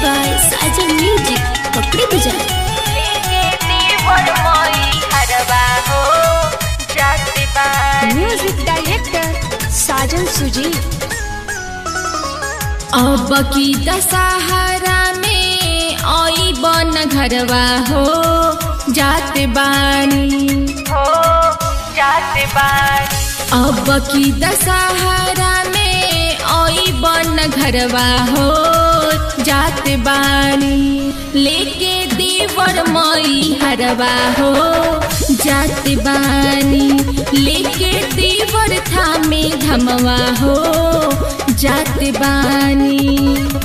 by Sajan Music. पकड़ी बजा music director साजन सुजी अब की दशहरा में आई बन घरवा हो जात बानी अब की दशहरा में आई बन घरवा हो जात बानी लेके देवर मई हरवा हो जात बानी लेके देवर थामे धमवा हो जात बानी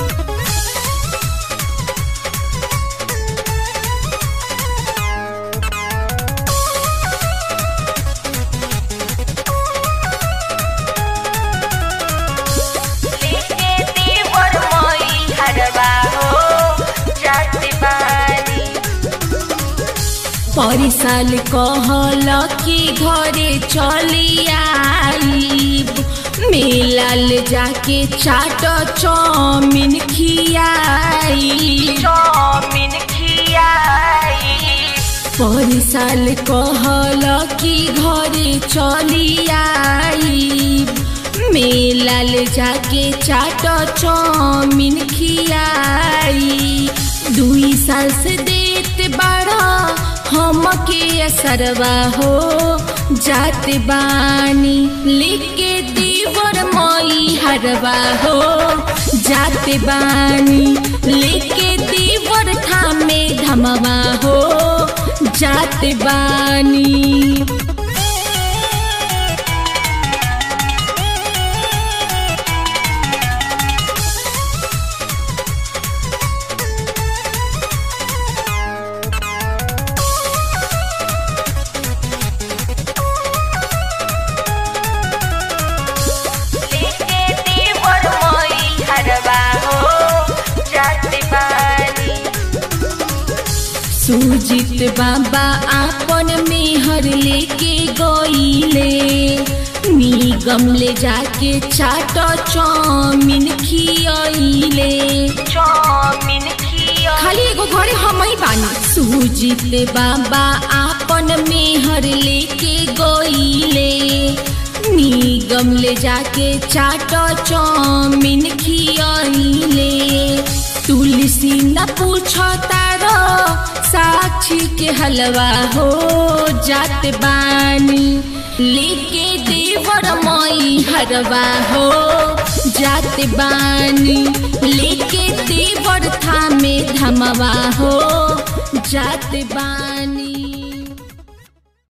परिसाल कहल कि घरे चली आईब मेलाल जाके चाट चौमिन खियाई परिसाल कहल कि घरे चली आईब मेलाल जाके चाट चौमिन खियाई दुई साल से देत बड़ा हमके असरवा हो जात बानी लेके दीवर मई हरवा हो जात बानी लेके दीवर थामे धमवा हो जात बानी सुजित बाबा आपन मेहर लेके गईले निगम ले जाके चाट चौमिन खियले खाली एगो घरे हम ही बानी सुजित बाबा आपन मेहर लेके गईले निगम ले जाके चाट चौमिन खियले तुलसी न पूछ तारो साक्षी के हलवा हो जात बानी लेके देवर मई हरवा हो जात बानी लेके देवर थामे धमवा हो जात बानी